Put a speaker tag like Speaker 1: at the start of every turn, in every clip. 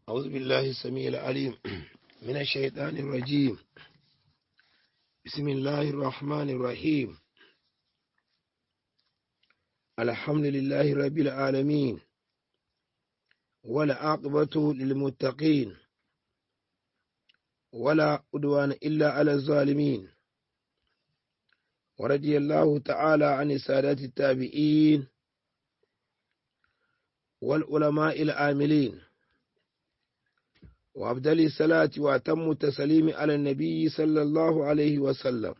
Speaker 1: أعوذ بالله السميع العليم من الشيطان الرجيم بسم الله الرحمن الرحيم الحمد لله رب العالمين والعاقبة للمتقين ولا عدوان إلا على الظالمين ورضي الله تعالى عن السادات التابعين والعلماء العاملين وأفضل الصلاة وأتم التسليم على النبي صلى الله عليه وسلم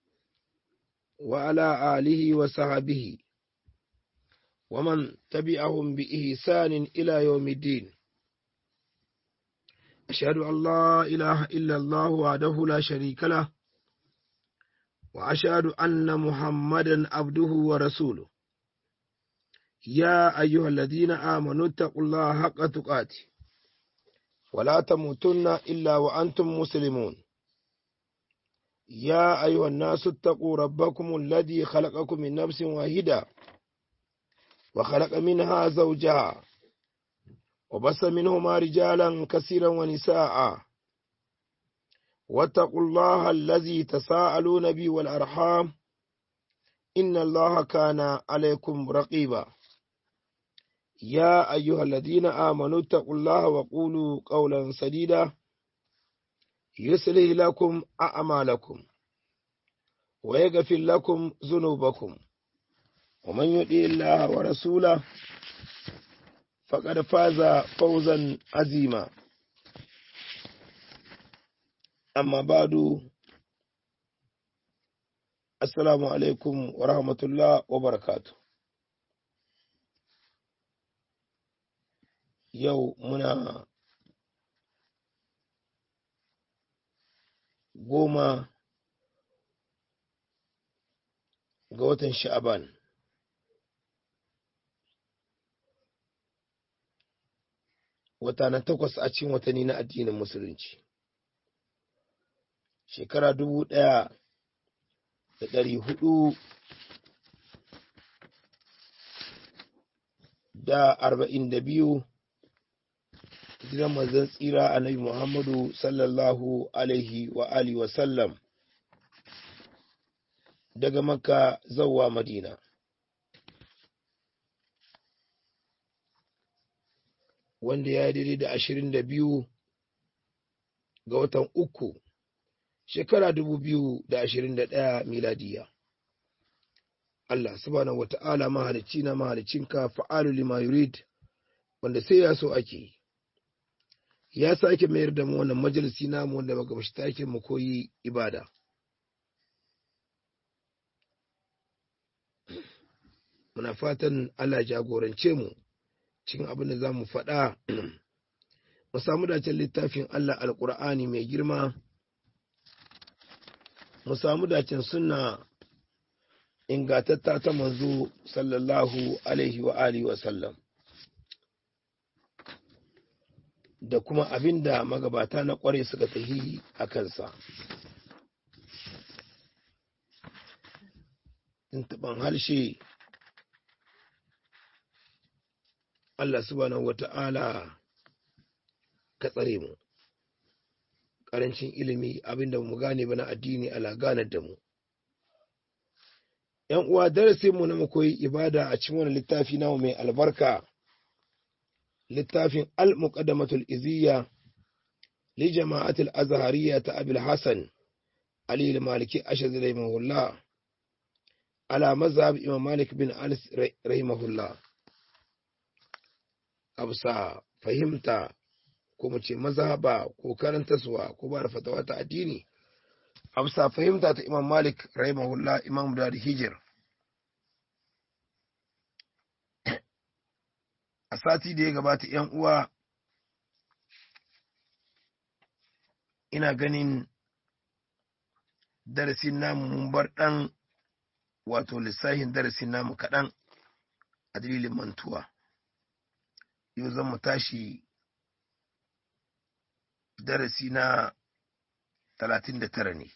Speaker 1: وعلى آله وصحبه ومن تبعهم بإحسان إلى يوم الدين أشهد أن لا إله إلا الله وحده لا شريك له وأشهد أن محمدا عبده ورسوله يا أيها الذين آمنوا اتقوا الله حق تقاته ولا تموتن إلا وأنتم مسلمون يا أيها الناس اتقوا ربكم الذي خلقكم من نفس واحدة وخلق منها زوجها وبث منهما رجالا كثيرا ونساء واتقوا الله الذي تساءلون به والأرحام إن الله كان عليكم رقيبا يا أيها الذين آمنوا اتقوا الله وقولوا قولا سديدا يصلح لكم أعمالكم ويغفر لكم ذنوبكم ومن يطع الله ورسوله فقد فاز فوزا عظيما أما بعد السلام عليكم ورحمة الله وبركاته yau muna goma ga watan sha'aban wata na takwas a cikin watanni na addinin musulunci shekara dubu ɗaya da ɗari hudu da arba'in da biyu hijiran manzon tsira annabi Muhammadu sallallahu alaihi wa alihi wa sallam daga Makka zawwa Madina. Wanda ya daidai da ashirin da biyu ga watan uku shekara dubu biyu da ashirin da ɗaya miladiya. Allah subhanahu wa ta'ala mahalicci na mahalicinka fa'alu lima yurid wanda sai ya so ake yi. ya sake mayar da mu wannan majalisi namu wanda muka bashi take mu koyi ibada muna fatan Allah jagorance mu cikin abin da za mu faɗa mu samu dacen littafin Allah alƙur'ani mai girma mu samu dacen sunna ingatatta ta manzo sallallahu alaihi wa alihi wa sallam da kuma abin da magabata na kware suka tahi a kansa. Tuntuɓan harshe Allah subhanahu wa ta'ala ka tsare mu, ƙarancin ilimi abin da mu gane ba na addini ala ganar da mu. ‘Yan uwa darasinmu na makoyi ibada a cikin wani littafi namu mai albarka. littafin al-muqaddamatul iziyya li jama'atul azhariyya ta abil hasan ali al-maliki ashad rahimahullah ala mazhab imam malik bin anas rahimahullah absa fahimta ko mu ce mazhaba ko karantaswa ko ba da fatawa ta addini absa fahimta ta imam malik rahimahullah imam da hijir a sati da ya gabata ‘yan uwa ina ganin darasin namu mun bar ɗan wato lissahin darasin namu kaɗan a dalilin mantuwa yau zan mu tashi darasi na talatin da tara ne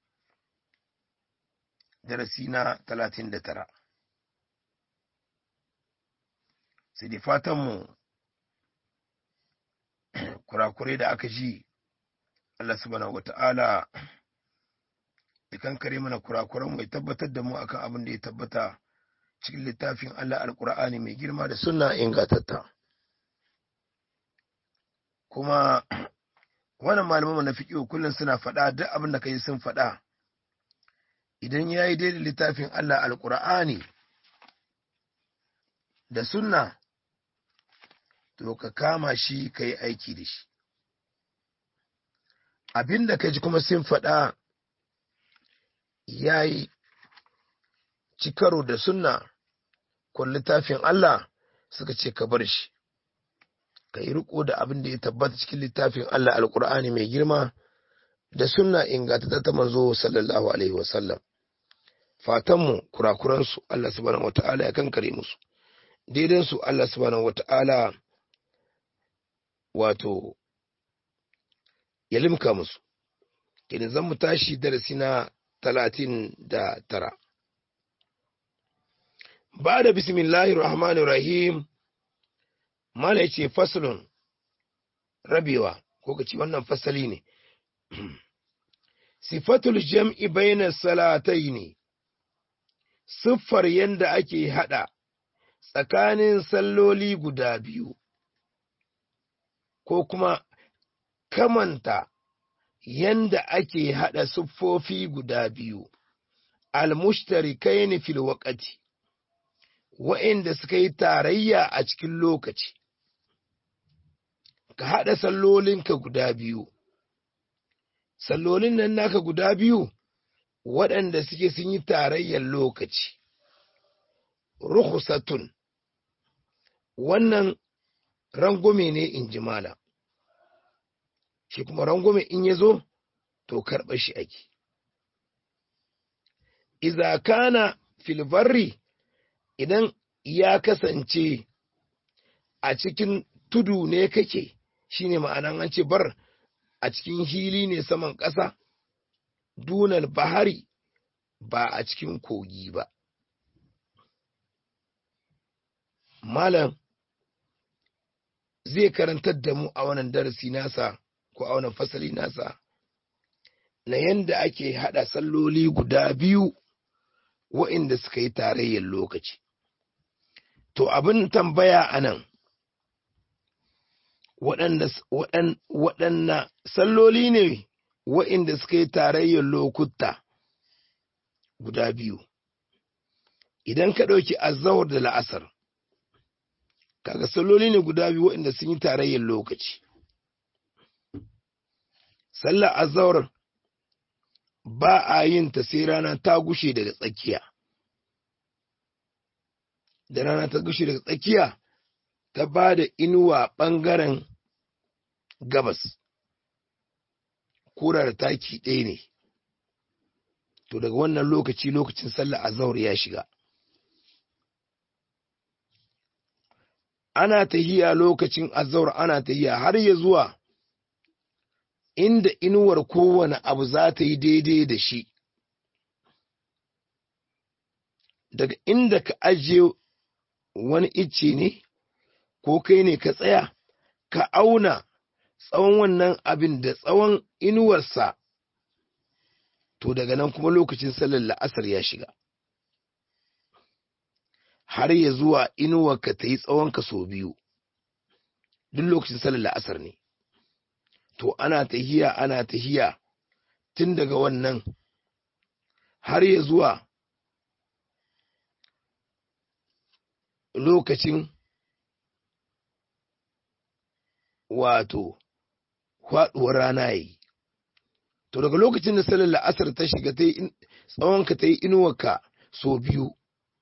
Speaker 1: darasi na talatin da tara sai da fatanmu kurakurai da aka ji Allah subhanahu wata'ala ya kankare mana kurakuran mai tabbatar da mu akan abin da ya tabbata cikin littafin Allah alkur'ani mai girma da sunna ingatatta kuma wannan malaman na fiƙo kullum suna faɗa duk abin da kai sun faɗa idan ya yi daidai littafin Allah alkur'ani da sunna to ka kama shi ka yi aiki da shi abin da ka ji kuma sun faɗa ya yi cikaro da sunna ko littafin Allah suka ce ka bar shi ka yi riko da abin da ya tabbata cikin littafin Allah alkur'ani mai girma da sunna inganta ta manzo sallallahu alaihi wasallam fatanmu kurakuransu Allah subhanahu wata'ala ya kankare musu daidansu Allah subhanahu wata'ala wato ya limka musu kenan zan mu tashi darasi na talatin da tara ba da bismillahir rahmanir rahim mala yace faslun rabewa ko kace wannan fasali ne sifatul jam'i bayna salataini siffar yanda ake hada tsakanin salloli guda biyu ko kuma kamanta yanda ake hada siffofi guda biyu almustarikaini fil waqti wa'inda suka yi tarayya a cikin lokaci ka haɗa sallolinka guda biyu sallolin nan naka guda biyu waɗanda suke sun yi tarayyar lokaci rukhsatun wannan rangume ne in ji mala shi kuma rangume in ya zo to karɓar shi ake iza kana filbarri idan ya kasance a cikin tudu ne kake shine ma'anan an ce bar a cikin hili ne saman ƙasa dunal bahari ba a cikin kogi ba malam zai karantar da mu a wannan darasi nasa ko a wannan fasali nasa na yanda ake haɗa salloli guda biyu wa'inda suka yi tarayyar lokaci to abin tambaya a nan waɗanna salloli ne wa'inda suka yi tarayyar lokuta guda biyu idan ka ɗauki azawar da la'asar kaga salloli ne guda biyu waɗanda sun yi tarayyar lokaci sallar azawar ba a yin ta sai rana ta gushe daga tsakiya da rana ta gushe daga tsakiya ta ba da inuwa ɓangaren gabas kura da taki ɗaya ne to daga wannan lokaci lokacin sallar azahar ya shiga ana tahiya lokacin azahar ana tahiya har ya zuwa inda inuwar kowane abu za ta yi daidai da shi daga inda ka ajiye wani icce ne ko kai ne ka tsaya ka auna tsawon wannan abin da tsawon inuwarsa to daga nan kuma lokacin sallar la'asar ya shiga har ya zuwa inuwarka ta yi tsawonka sau biyu duk lokacin sallar la'asar ne to ana tahiya ana tahiya tun daga wannan har ya zuwa lokacin wato faɗuwar rana yi to daga lokacin da salar la'asar ta shiga ta yi tsawonka ta yi inuwarka so biyu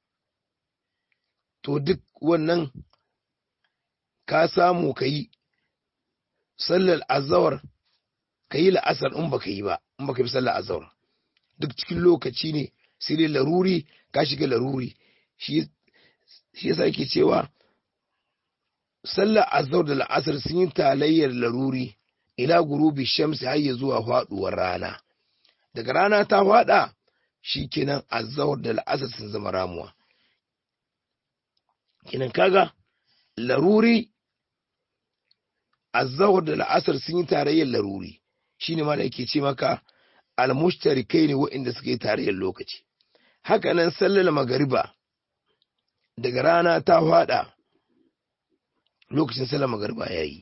Speaker 1: to duk wannan ka samu ka yi sallar azawar ka yi la'asar in baka yi ba in baka yi sallar azawar duk cikin lokaci ne sai dai laruri ka shiga laruri shi yasa yake cewa sallar azawar da la'asar sun yi talayyar laruri ila gurubi shamsi har ya zuwa faduwar rana daga rana ta fada kenan azawar da la'asar sun zama ramuwa kenan kaga laruri azzahar da la'asar sun yi tarayyar laruri shine ma da yake ce maka almushtarikai ne waɗanda suka yi tarayyar lokaci haka nan sallar magariba daga rana ta fada lokacin sallar magariba ya yi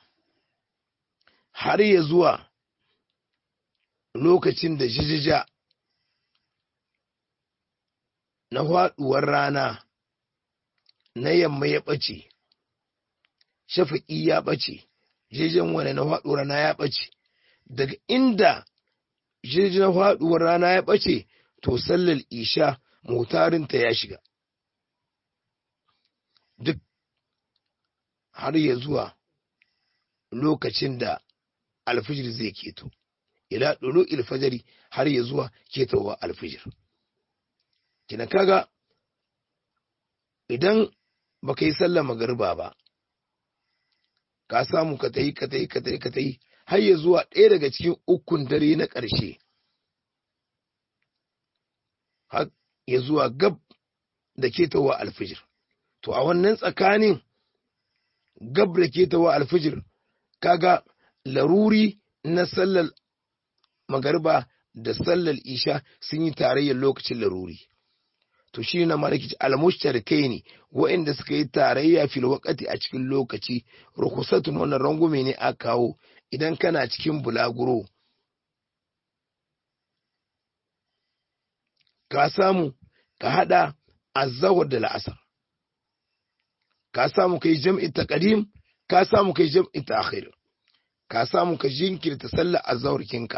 Speaker 1: har ya zuwa lokacin da jijija na faɗuwar rana na yamma ya ɓace shafaƙi ya ɓace jejen wani na faɗuwar rana ya ɓace daga inda jejen na faɗuwar rana ya ɓace to sallar isha mutarinta ya shiga duk har ya zuwa lokacin da alfijir zai keto ila ɗulu ilfajari har ya zuwa ketowa alfijir kina kaga idan baka yi sallar magariba ba ka samu ka tayi ka tayi ka tayi ka tayi har ya zuwa ɗaya daga cikin ukun dare na ƙarshe har ya zuwa gab da ketowa alfijir to a wannan tsakanin gab da ketowa alfijir kaga laruri na sallar magariba da sallar isha sun yi tarayyar lokacin laruri to shi na malaki almushtarikai ne waɗanda suka yi tarayya fil waqati a cikin lokaci rukusatun wannan rangume ne a kawo idan kana cikin bulaguro ka samu ka hada azzawar da la'asar ka samu kai jam'i taqdim ka samu kai jam'i ta'khir ka samu ka jinkirta sallar azzawar kinka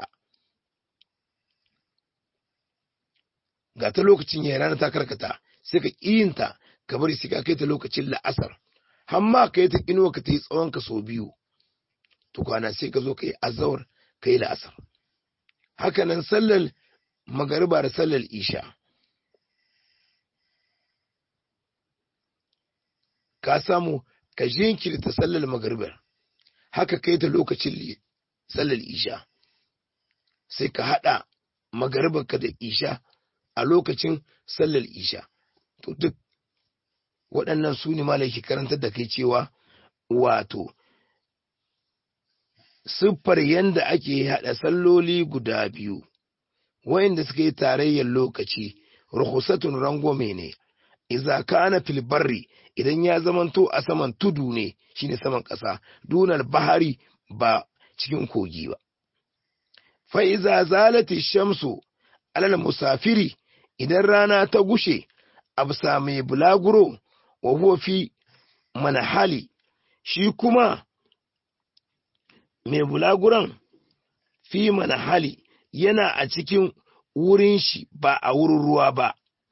Speaker 1: ga ta lokacin ya rana ta karkata sai ka ƙiyinta ka bari sai ka kai ta lokacin la'asar hamma ka yi ta inuwa ka ta yi tsawon ka sau biyu to kwana sai ka zo ka yi azawar ka yi la'asar haka nan sallar magariba da sallar isha ka samu ka jinkirta sallar magaribar haka kai ta lokacin sallar isha sai ka haɗa magaribarka da isha a lokacin sallar isha to duk waɗannan su ne malaki karantar da kai cewa wato siffar yanda ake haɗa salloli guda biyu wayanda suka yi tarayyar lokaci rukhsatun rangwame ne iza kana fil barri idan ya zamanto a saman tudu ne shine saman ƙasa dunar bahari ba cikin kogi ba fa iza zalati shamsu alal musafiri idan rana ta gushe a bisa mai bulaguro wa huwa fi manahali shi kuma mai bulaguran fi manahali yana a cikin wurin shi ba a wurin ruwa ba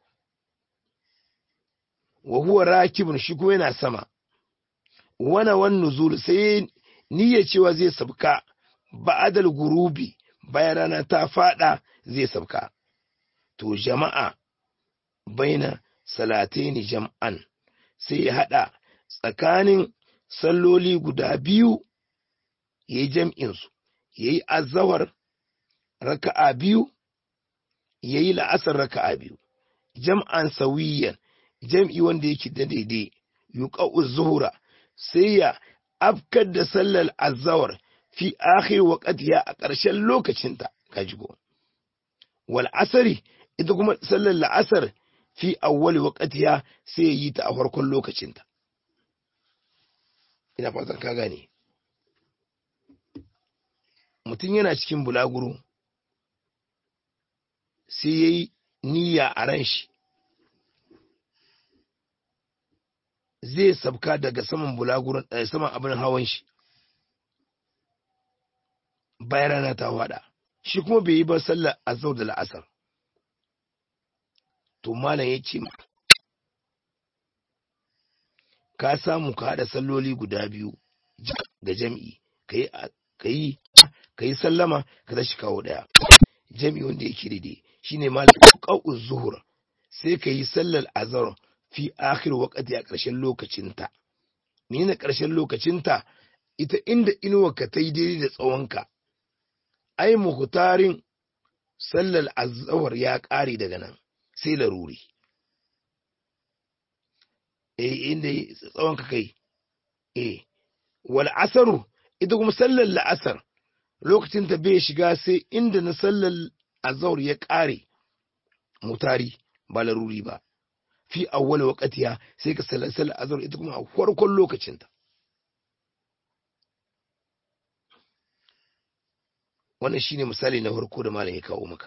Speaker 1: wa huwa rakibun shi kuma yana sama wana wan nuzul sai niyya cewa zai sabka ba'adal gurubi bayan rana ta fada zai sabka to jama'a baina salataini jam'an sai ya hada tsakanin salloli guda biyu ya yi jam'insu ya yi azawar raka'a biyu ya yi la'asar raka'a biyu jam'an sawiyan jam'i wanda yake da daidai yuqa'u zuhura sai ya afkar da sallar azawar fi akhir waqtiha a ƙarshen lokacinta kajigo wal asari ita kuma sallar la'asar fi awwali waqtiha sai yi ta a farkon lokacinta ina fatan ka gane mutum yana cikin bulaguro sai yayi niyya a ran shi zai sabka daga saman bulaguron saman abin hawan shi bayan rana ta wada shi kuma bai yi ba sallar azhar da la'asar to malam ya ce ka samu ka haɗa salloli guda biyu ga jam'i ka yi sallama ka tashi kawo ɗaya jam'i wanda yake daidai shine malam ƙa'u zuhur sai ka yi sallar azhar fi akhir waqti a ƙarshen lokacinta menene ƙarshen lokacinta ita inda inuwa ka ta yi daidai da tsawonka ai muhtarin sallar azhar ya ƙare daga nan sai laruri eh inda tsawon ka kai eh wal asaru ita kuma sallar la'asar lokacin ta bai shiga sai inda na sallar azhar ya ƙare mutari ba laruri ba fi awwal waqtiha sai ka sallar sallar azhar ita kuma a farkon lokacin ta wannan shine misali na farko da malam ya kawo maka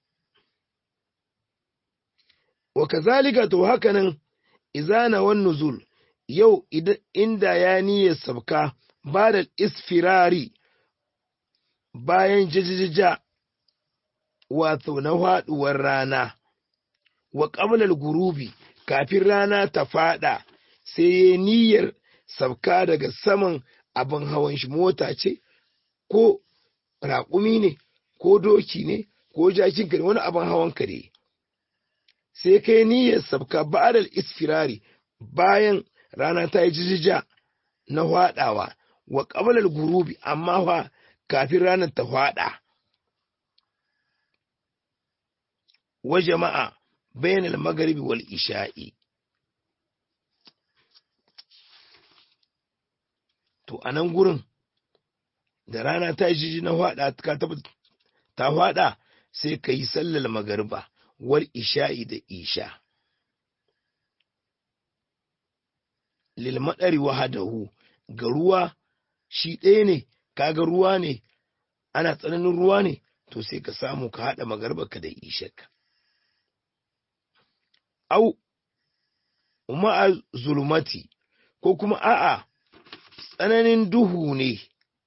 Speaker 1: wa kazalika to hakanan izana wan nuzul yau inda ya niyyar sabka ba da isfirari bayan jajjaja wato na faɗuwar rana wa ƙablar gurubi kafin rana ta faɗa sai ya niyyar sabka daga saman abin hawan shi mota ce ko raƙumi ne ko doki ne ko jakin ne wani abin hawan ka ne sai kai niyyar sabka ba'adal isfirari bayan rana ta yi jijija na hwaɗawa wa ƙabalar gurubi amma fa kafin ranar ta hwaɗa wa jama'a bainal magaribi wal isha'i to a nan gurin da rana ta yi jiji na hwaɗa ta hwaɗa sai ka yi sallar magariba wal isha'i da isha lilmaɗari wahadahu ga ruwa shi ɗaya ne kaga ruwa ne ana tsananin ruwa ne to sai ka samu ka haɗa magarbaka da ishaka au ma'a zulmati ko kuma a'a tsananin duhu ne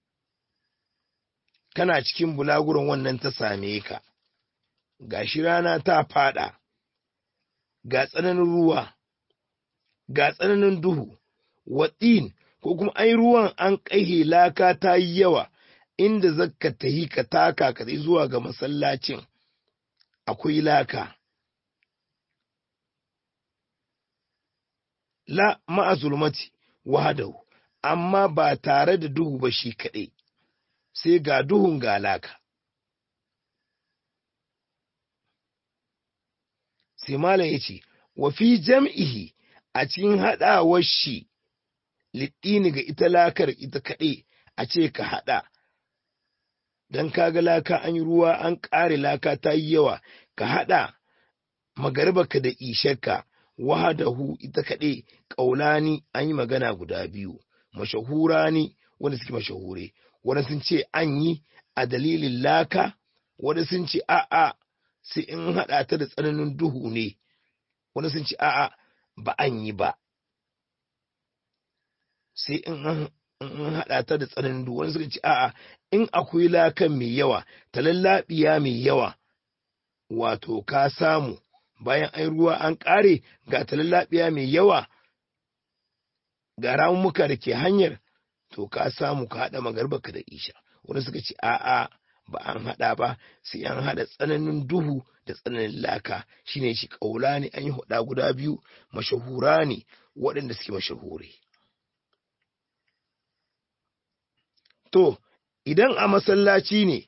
Speaker 1: kana cikin bulaguron wannan ta same ka gashi rana ta fada ga tsananin ruwa ga tsananin duhu watsin ko kuma ai ruwan an ƙaihe laka ta yi yawa inda zakka ta yi ka taka ka zuwa ga masallacin akwai laka la ma'azulmati wahadahu amma ba tare da duhu ba shi kaɗai sai ga duhun ga laka sai malam ya ce wa fi jam'ihi a cikin haɗawar shi liɗini ga ita lakar ita kaɗai a ce ka haɗa don kaga laka an yi ruwa an ƙare laka ta yi yawa ka haɗa magarbaka da ishaka wahadahu ita kaɗai ƙaulani an yi magana guda biyu mashahura ne wanda suke mashahure wanda sun ce an yi a dalilin laka wanda sun ce a'a sai in haɗa ta da tsananin duhu ne wanda sun ce a'a ba an yi ba sai in an haɗa ta da tsananin duhu wanda suka ce a'a in akwai lakan mai yawa talallabiya mai yawa wato ka samu bayan an ruwa an ƙare ga talallabiya mai yawa ga ramuka da ke hanyar to ka samu ka haɗa magarbaka da isha wanda suka ce a'a ba an haɗa ba sai an haɗa tsananin duhu da tsananin laka shine shi ƙaula ne an yi huɗa guda biyu mashahura ne waɗanda suke mashahure to idan a masallaci ne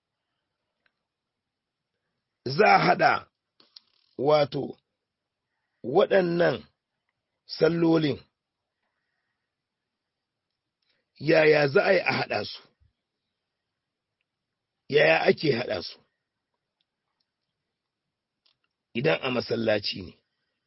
Speaker 1: za a haɗa wato waɗannan sallolin yaya za a yi a haɗa su yaya ake haɗa su idan a masallaci ne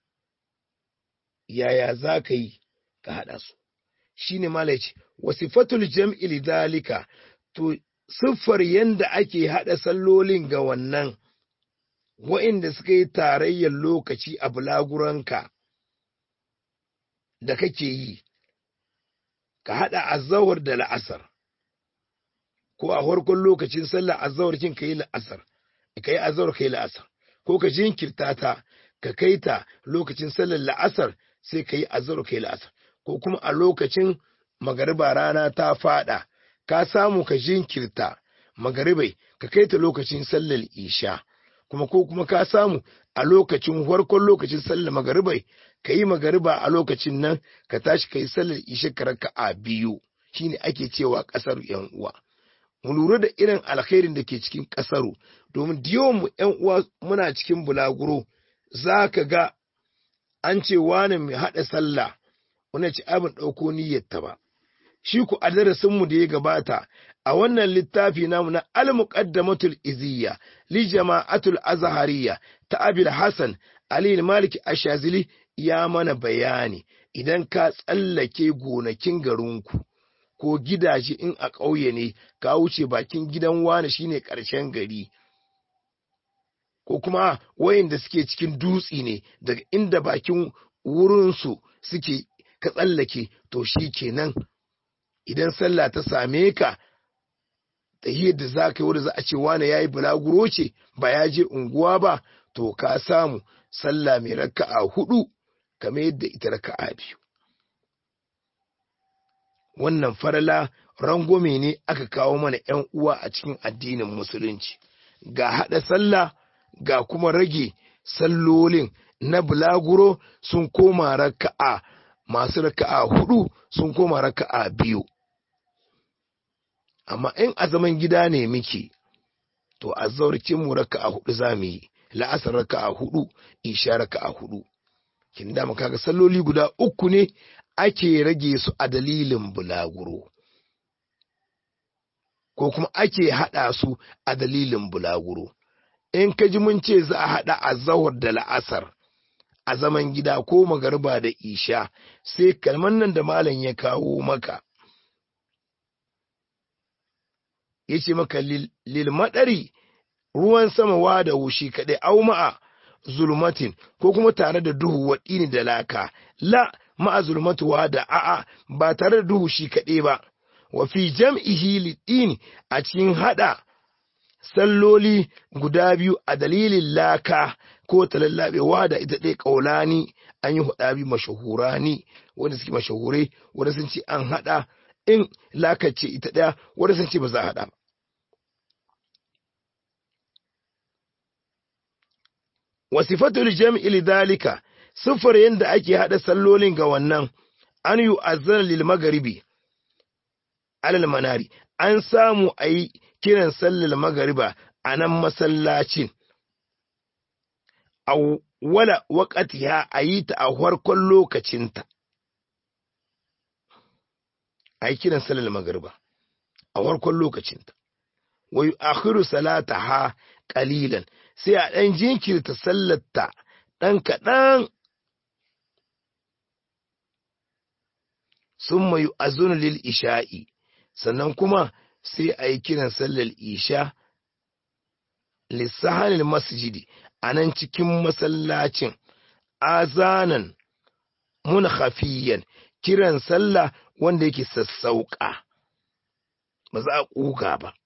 Speaker 1: yaya za ka yi ka haɗa su shi ne malaci wasifatul jam'i lidalika to siffar yanda ake haɗa sallolin ga wannan wa'inda suka yi tarayyar lokaci a bulaguranka da kake yi ka haɗa azawar da la'asar ko a farkon lokacin sallah azawar kin ka yi la'asar ka yi azawar ka yi la'asar ko ka jinkirta ta ka kai ta lokacin sallar la'asar sai ka yi azawar ka yi la'asar ko kuma a lokacin magariba rana ta fada ka samu ka jinkirta magaribai ka kai ta lokacin sallar isha kuma ko kuma ka samu a lokacin farkon lokacin sallar magaribai ka yi magariba a lokacin nan ka tashi ka yi sallar isha ka raka a biyu shine ake cewa kasar yan uwa mu lura da irin alkhairin da ke cikin kasaru domin diyon mu yan uwa muna cikin bulaguro za ka ga an ce wani mai haɗa sallah wani ce abin ɗauko niyyarta ba shi ku a darasinmu da ya gabata a wannan littafi namu na al-muqaddamatul iziyya li jama'atul azhariya ta abil hasan ali malik ashazili ya mana bayani idan ka tsallake gonakin garinku ko gidaje in a ƙauye ne ka wuce bakin gidan wani shine ƙarshen gari ko kuma wayanda suke cikin dutsi ne daga inda bakin wurinsu suke ka tsallake to shi kenan idan sallah ta same ka tahiyar da za ka yi wadda za a ce wane ya yi bulaguro ce ba ya je unguwa ba to ka samu sallah mai raka'a hudu kamar yadda ita raka'a biyu wannan farala rangwame ne aka kawo mana ‘yan uwa a cikin addinin musulunci ga haɗa sallah ga kuma rage sallolin na bulaguro sun koma raka'a masu raka'a hudu sun koma raka'a biyu amma in a zaman gida ne muke to a zaurcin mu raka'a hudu za mu yi la'asar raka'a hudu isha raka'a hudu kin da kaga salloli guda uku ne ake rage su a dalilin bulaguro ko kuma ake hada su a dalilin bulaguro in ka ji mun ce za a hada azahar da la'asar a zaman gida ko magarba da isha sai kalman nan da malam ya kawo maka ya ce maka lil madari ruwan sama wa da wushi kaɗai au ma'a zulmatin ko kuma tare da duhu waɗini da laka la ma'a zulmatuwa da a'a ba tare da duhu shi kaɗai ba wa fi jam'ihi lidini a cikin hada salloli guda biyu a dalilin laka ko talallabewa da ita ɗaya ƙaulani an yi huɗa biyu mashahurani wanda suke mashahurai wanda sun ce an haɗa in lakace ita ɗaya wanda sun ce ba za a haɗa ba. Wasifatul jam'i lidhalika siffar yadda ake haɗa sallolin ga wannan an yi azana lil magaribi alal manari an samu a yi kiran sallar magariba a nan masallacin a wala waƙatiha a yi ta a farkon lokacinta a yi kiran sallar magariba a farkon lokacinta wai akhiru salata ha ƙalilan sai a ɗan jinkirta sallarta ɗan kaɗan sun mayu azunu lil isha'i sannan kuma sai a yi kiran sallar isha lissahanin masjidi a nan cikin masallacin azanan mun hafiyan kiran sallah wanda yake sassauƙa ba za a ƙuga ba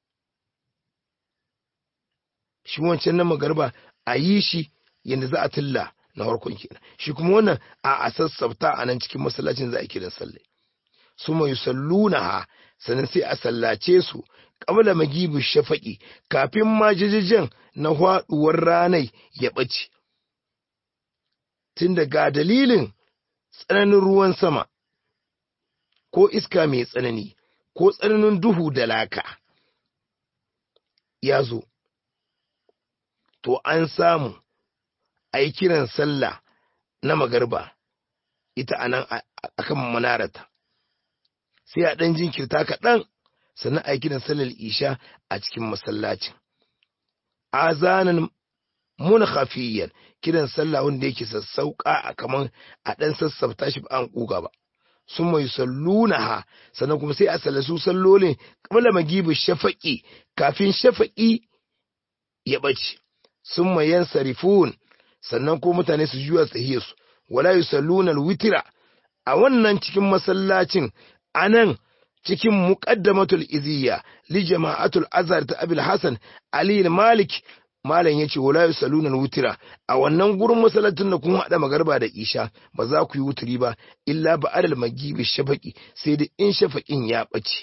Speaker 1: shi wancan na magarba a yi shi yadda za a tilla na harkon kenan shi kuma wannan a a sassauta a nan cikin masallacin za a kiran sallah su mai sallunaha sannan sai a sallace su ƙabla magibu shafaƙi kafin ma jijijin na haɗuwar ranai ya ɓace. Tun ga dalilin tsananin ruwan sama, ko iska mai tsanani, ko tsananin duhu da laka, ya zo, to an samu a yi kiran sallah na magarba ita a nan a kan manarata. sai a ɗan jinkirta kaɗan sannan a yi kiran sallar isha a cikin masallacin azanan mun hafiyan kiran sallah wanda yake sassauƙa a kaman a ɗan sassafta shi ba an ƙuga ba sun mai sallunaha sannan kuma sai a sallasu sallolin kamar magibu shafaƙi kafin shafaƙi ya ɓace sun mai yan sarifun sannan ko mutane su juya su wala yusalluna alwitira a wannan cikin masallacin anan cikin muqaddamatul iziyya li jama'atul azhar ta abul hasan ali malik malam yace wala yusalluna wutira a wannan gurin masallacin da kun hada magarba da isha ba za ku yi wuturi ba illa ba adal magibi shafaqi sai da in shafaqin ya bace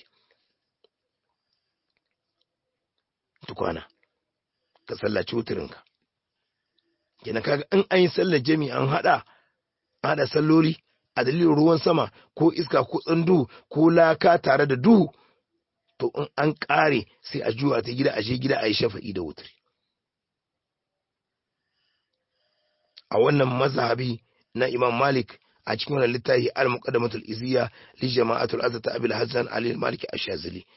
Speaker 1: tukwana ka sallaci wuturinka kenan kaga in an yi sallar jami'i an hada hada salloli a dalilin ruwan sama ko iska ko tsandu ko laka tare da duhu to in an ƙare sai a juwa ta gida a je gida a yi shafa'i da wutri a wannan mazhabi na imam malik a cikin wannan littafi al-muqaddamatul iziya li jama'atul azata abil hasan ali al-maliki ash-shazili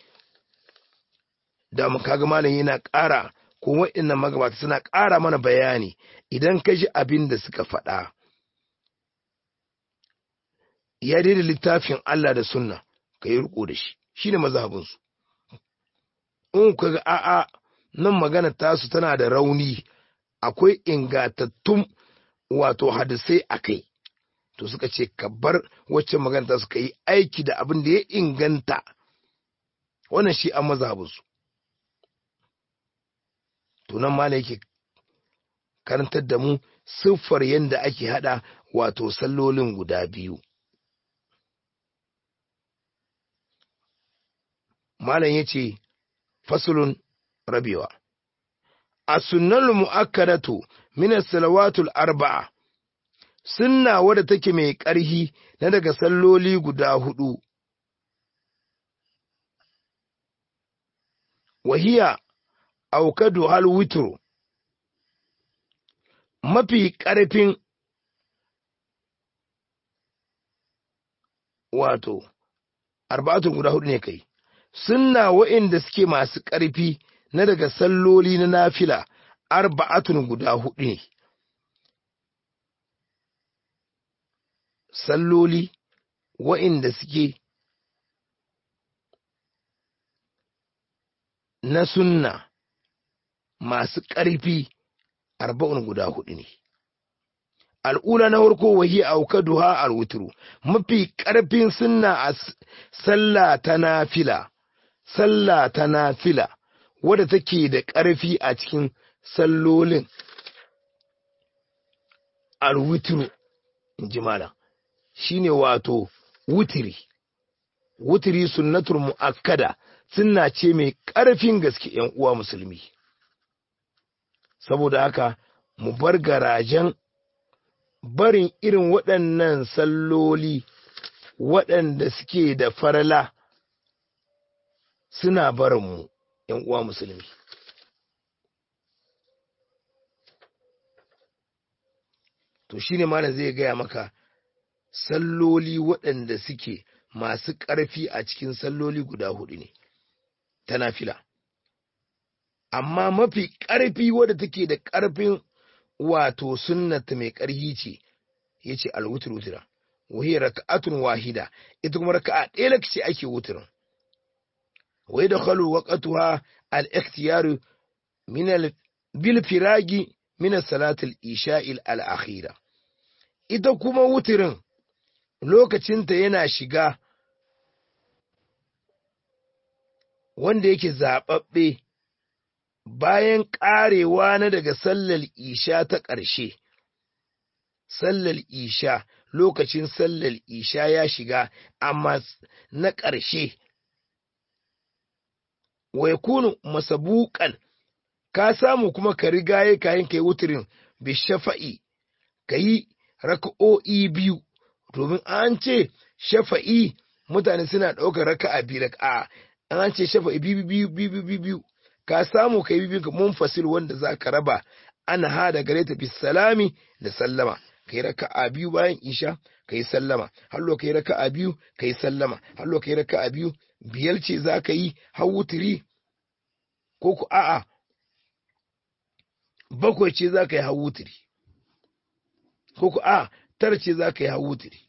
Speaker 1: da mu kaga malam yana ƙara ko wa'annan magabata suna ƙara mana bayani idan ka ji abin da suka faɗa ya daidai littafin Allah da sunna ka yi riko da shi shine mazhabinsu in ka ga a'a nan magana tasu tana da rauni akwai ingantattun wato hadisai a kai to suka ce ka bar wacce magana tasu ka yi aiki da abin da ya inganta wannan shi an mazhabinsu to nan ma yake karantar da mu siffar yadda ake hada wato sallolin guda biyu malam ya ce fasulun rabewa a sunnal mu'akkadatu min salawatul arba'a sunna wadda take mai ƙarhi na daga salloli guda hudu wahiya aukadu hal witru mafi ƙarfin wato arba'atun guda hudu ne kai sunna wa'inda suke masu ƙarfi na daga salloli na nafila arba'atun guda hudu ne salloli wa'inda suke na sunna masu ƙarfi arba'un guda hudu ne al'ula na farko wahi aukaduha alwutru mafi ƙarfin sunna a sallah ta nafila sallah ta nafila wadda take da ƙarfi a cikin sallolin alwutru in ji malam shine wato wutiri wutiri sunnatul mu'akkada sunna ce mai ƙarfin gaske ‘yan uwa musulmi saboda haka mu bar garajen barin irin waɗannan salloli waɗanda suke da farala suna barinmu ‘yan uwa musulmi. To shi ne malam zai gaya maka salloli waɗanda suke masu ƙarfi a cikin salloli guda hudu ne, ta nafila. Amma mafi ƙarfi wadda take da ƙarfin wato sunnata mai ƙarhi ce, ya ce alwutur wutira, wahiyar raka'atun wahida, ita kuma raka'a ɗaya ce ake wutirin. ويدخل وقتها الاختيار من بالفراج من صلاة الإشاء الأخيرة ita kuma wutirin lokacinta yana shiga wanda yake zaɓaɓɓe bayan ƙarewa na daga sallar isha ta ƙarshe sallar isha lokacin sallar isha ya shiga amma na ƙarshe wa yakunu masabuqan ka samu kuma ka rigaye kayan kai wutirin bi shafa'i kayi raka'o'i biyu domin an ce shafa'i mutane suna ɗaukar raka'a biyu raka'a an ce shafa'i biyu biyu biyu biyu biyu ka samu kai biyu ka munfasil wanda za ka raba ana hada gare ta bisalami da sallama kai raka'a biyu bayan isha kai sallama hallo kai raka'a biyu kai sallama hallo kai raka'a biyu biyar ce za ka yi har wutiri ko ku a'a bakwai ce za ka yi har wutiri ko ku a'a tara ce za ka yi har wutiri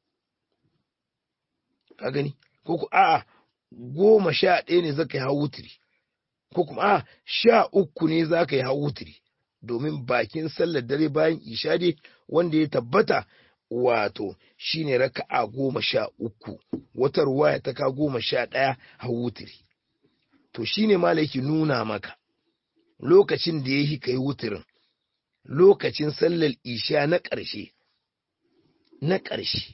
Speaker 1: ka gani ko ku a'a goma sha ɗaya ne za ka yi har wutiri ko kuma a'a sha uku ne za ka yi har wutiri domin bakin sallar dare bayan isha dai wanda ya tabbata wato shine raka'a goma sha uku wata ruwaya ta ka goma sha ɗaya a wutiri to shine malaki nuna maka lokacin da ya yi kai wutirin lokacin sallar isha na ƙarshe na ƙarshe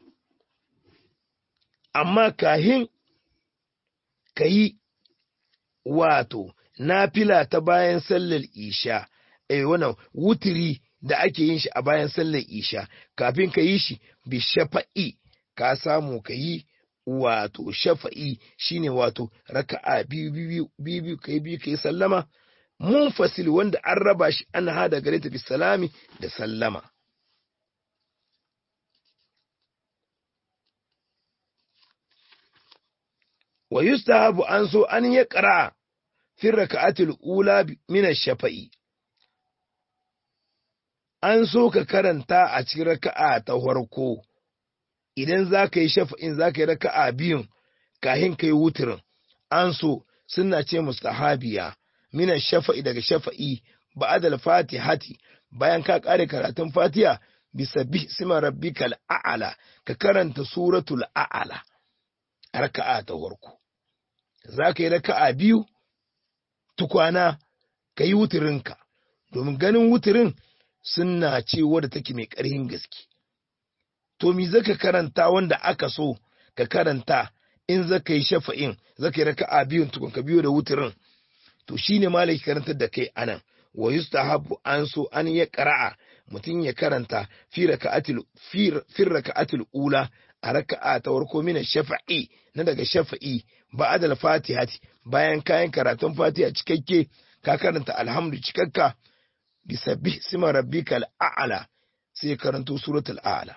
Speaker 1: amma kahin ka yi wato nafila ta bayan sallar isha eh wannan wutiri da ake yin shi a bayan sallar isha kafin ka yi shi bi shafa'i ka samu ka yi wato shafa'i shine wato raka'a biyu biyu biyu kai biyu kai sallama munfasil wanda an raba shi an hada gare ta bi salami da sallama wa yustahabu an so an ya qara fi raka'atil ula min ash-shafa'i an so ka karanta a cikin raka'a ta farko idan za ka yi shafa'in za ka yi raka'a biyun kahin ka yi wuturin an so suna ce mustahabiya mina shafa'i daga shafa'i ba'adal fatihati bayan ka kare karatun fatiha bisa bisma rabbikal a'ala ka karanta suratul a'ala raka'a ta farko za ka yi raka'a biyu tukwana ka yi wuturinka domin ganin wuturin suna ce wadda take mai ƙarhin gaske to mi zaka karanta wanda aka so ka karanta in zaka yi shafa'in zaka yi raka'a biyun tukun ka biyo da wuturin to shine malai karantar da kai anan wa yustahabu an so an ya qara'a mutum ya karanta fi raka'atil fi raka'atil ula a raka'a ta farko min shafa'i na daga shafa'i ba'da al-fatihati bayan kayan karatun fatiha cikakke ka karanta alhamdu cikakka bisabbih sima rabbikal a'la sai karanto suratul a'la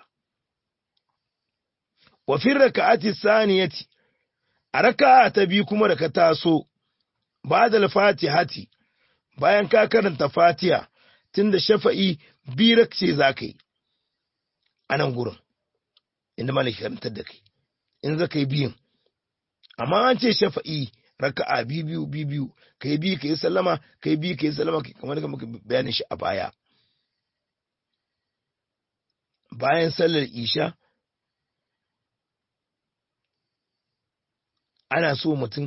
Speaker 1: wa fi raka'ati saniyati a raka'a ta biyu kuma da ka taso ba'da al-fatihati bayan ka karanta fatiha tunda shafa'i birak ce zaka yi a nan gurin inda malaki karantar da kai in zaka yi biyun amma an ce shafa'i raka'a biyu biyu biyu kai bi kai sallama kai bi kai sallama kamar da muka bayanin shi a baya bayan sallar isha ana so mutum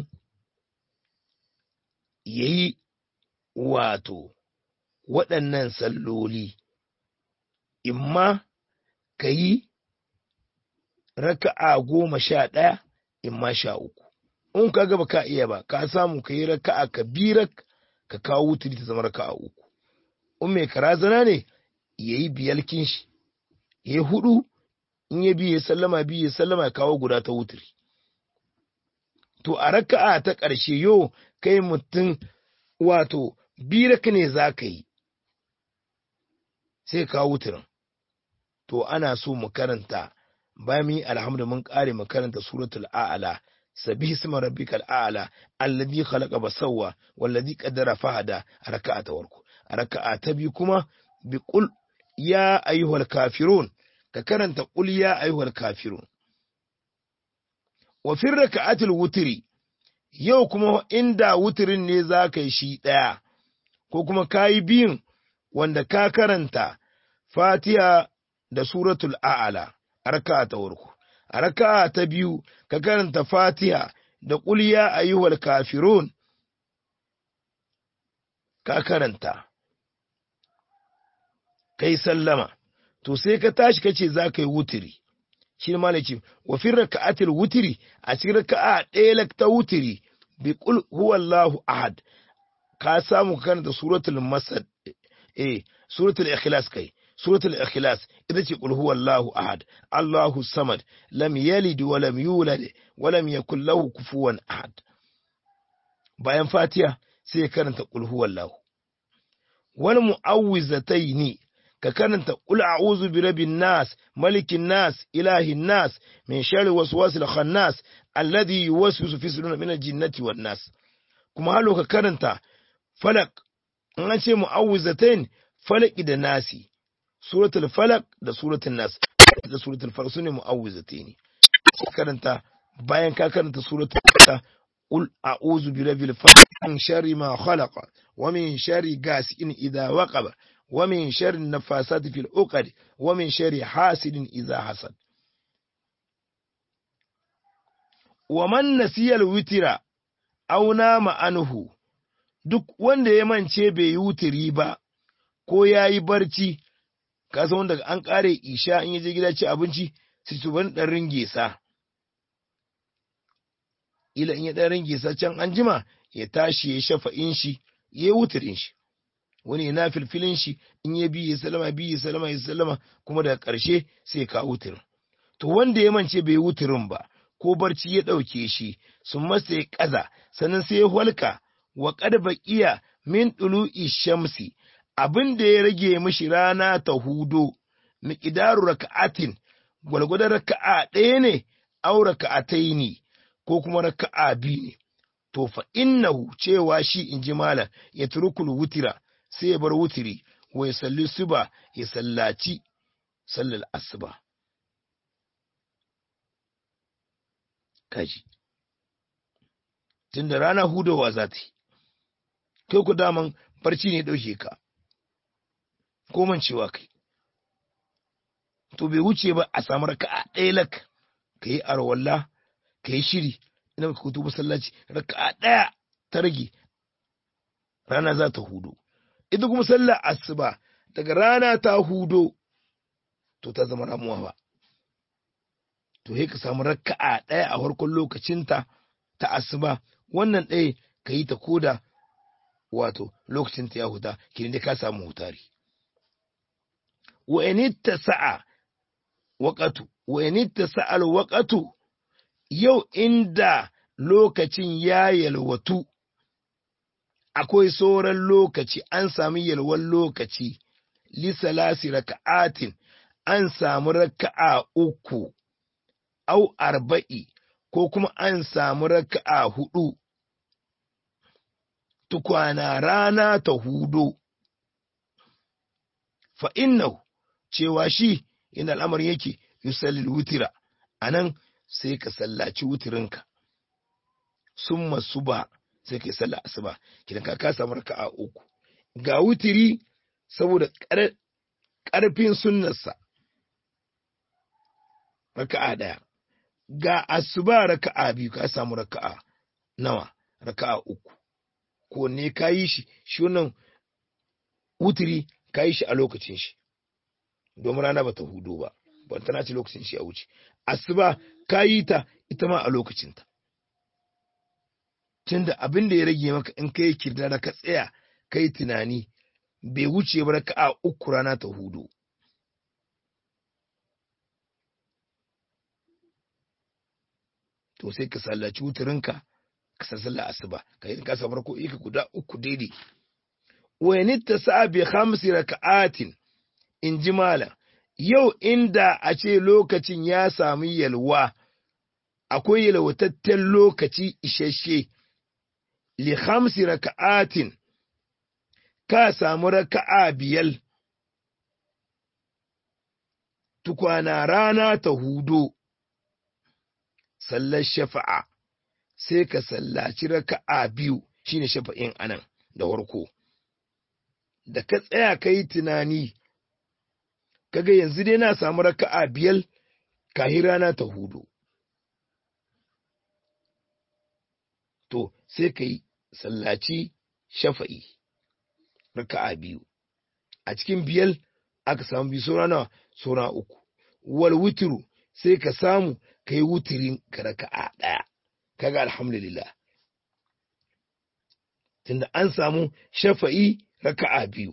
Speaker 1: ya yi wato waɗannan salloli imma ka yi raka'a goma sha ɗaya imma sha uku in ka gaba ka iya ba ka samu ka yi raka'a ka birak ka kawo wuturi ta zama raka'a uku in mai karazana ne ya yi biyalkin shi ya yi hudu in ya biye sallama biye sallama ya kawo guda ta wuturi to a raka'a ta ƙarshe yo kai mutum wato birak ne za ka yi sai kawo wuturin to ana so mu karanta bayan mu yi alhamdu mun ƙare mu karanta suratul a'ala sabihi isma rabbikal a'la alladhi khalaqa basawwa walladhi qaddara fahada raka'a ta warko raka'a ta bi kuma bi qul ya ayyuhal kafirun ka karanta qul ya ayyuhal kafirun wa fi raka'atil wutri yau kuma inda wutirin ne za ka yi shi ɗaya ko kuma ka yi biyun wanda ka karanta fatiha da suratul a'ala a raka'a ta warko a raka'a ta biyu ka karanta fatiha da ƙulya ayyuhal kafirun ka karanta kai sallama to sai ka tashi kace za ka yi wutiri shi ne malaki wa fi raka'atil wutiri a cikin raka'a ɗaya ta wutiri bi qul huwallahu ahad ka samu ka karanta suratul masad eh suratul ikhlas kai suratul ikhlas ita ce qul huwallahu ahad allahu samad lam yalid wa lam yulad wa lam yakul lahu kufuwan ahad bayan fatiha sai ya karanta qul huwallahu wal mu'awwizataini ka karanta qul a'udhu bi rabbin nas malikin nas ilahin nas min sharri waswasil khannas alladhi yuwaswisu fi sudurin min al-jinnati wan nas kuma halo ka karanta falak an ce mu'awwizatain falaki da nasi suratul falak da suratul nas da suratul falak sune mu'awwizataini karanta bayan ka karanta suratul falak qul a'udhu bi rabbil falaq min sharri ma khalaqa wa min sharri ghasiqin idha waqaba wa min sharri nafasati fil uqad wa min sharri hasidin idha hasad wa man nasiyal witira aw nama anhu duk wanda ya mance bai yi wutiri ba ko ya yi barci ka san wanda an kare isha in ya je gida ci abinci sai su ban dan ringe sa ila in ya dan ringe sa can an jima ya tashi ya shafa in shi ya wutirin shi wani yana filfilin shi in ya bi ya salama bi ya salama ya salama kuma daga ƙarshe sai ka wutirin to wanda ya mance bai wutirin ba ko barci ya ɗauke shi sun masa ya ƙaza sannan sai ya halka wa ƙarba iya min ɗulu'i shamsi abin da ya rage mishi rana ta hudo miƙidaru raka'atin gwalgwadon raka'a ɗaya ne au raka'atai ne ko kuma raka'a biyu ne to fa innahu cewa shi in ji malam ya turukul wutira sai ya bar wutiri wa ya salli suba ya sallaci sallar asuba kaji tunda rana hudowa za ta yi kai ku daman barci ne ɗauke ka ko mancewa kai to bai wuce ba a samu raka'a ɗaya lak ka yi arwalla ka yi shiri ina ka kutu masallaci raka'a ɗaya ta rage rana za ta hudo ita kuma sallar asuba daga rana ta hudo to ta zama ramuwa ba to sai ka samu raka'a ɗaya a farkon lokacinta ta asuba wannan ɗaya ka yi ta koda wato lokacinta ya huta kirin dai ka samu hutari wa initta sa'a waqatu wa initta sa'al waqatu yau inda lokacin ya yalwatu akwai sauran lokaci an sami yalwan lokaci lisalasi raka'atin an samu raka'a uku au arba'i ko kuma an samu raka'a hudu tukwana rana ta hudo fa innahu cewa shi inda al'amarin yake yusallil wutira anan sai ka sallaci wutirinka summa suba sai ka yi sallah asuba kidan ka ka samu raka'a uku ga wutiri saboda ƙarfin sunnarsa raka'a daya ga asuba raka'a biyu ka samu raka'a nawa raka'a uku ko ne ka yi shi shi wannan wutiri ka yi shi a lokacin shi domin rana ba ta hudu ba ban tana ce lokacin shi a wuce asuba ka yi ta ita ma a lokacinta tunda abin da ya rage maka in kai kirda da ka tsaya kai tunani bai wuce ba raka'a uku rana ta hudu to sai ka sallaci wuturinka ka sassalla asuba ka yi ka samu ko ika guda uku daidai wani ta sa bi hamsi raka'atin in ji malam yau inda a ce lokacin ya sami yalwa akwai yalwatatten lokaci isasshe li hamsi raka'atin ka samu raka'a biyal tukwana rana ta hudo sallar shafa'a sai ka sallaci raka'a biyu shine shafa'in anan da warko da ka tsaya ka yi tunani kaga yanzu dai na samu raka'a biyar kahi rana ta hudu to sai ka yi sallaci shafa'i raka'a biyu a cikin biyar aka samu biyu saura nawa saura uku wal wutiru sai ka samu ka yi wutirin ka raka'a ɗaya kaga alhamdulillah tunda an samu shafa'i raka'a biyu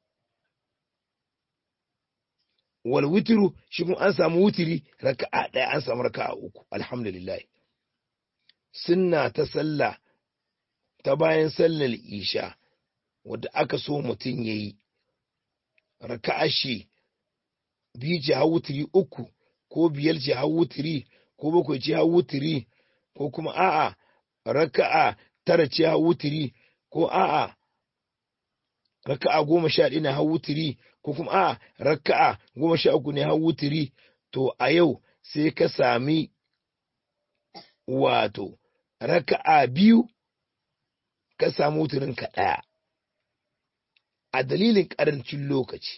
Speaker 1: wal witiru shi kuma an samu wutiri raka'a ɗaya an samu raka'a uku alhamdulillah sunna ta sallah ta bayan sallar isha wadda aka so mutum ya yi raka'a shi biyu ce hau wutiri uku ko biyar ce hau wutiri ko bakwai ce hau wutiri ko kuma a'a raka'a tara ce hau wutiri ko a'a raka'a goma sha ɗaya na hau wutiri ko kuma a raka'a goma sha uku ne hau wutiri to a yau sai ka sami wato raka'a biyu ka samu wutirin ka ɗaya a dalilin ƙarancin lokaci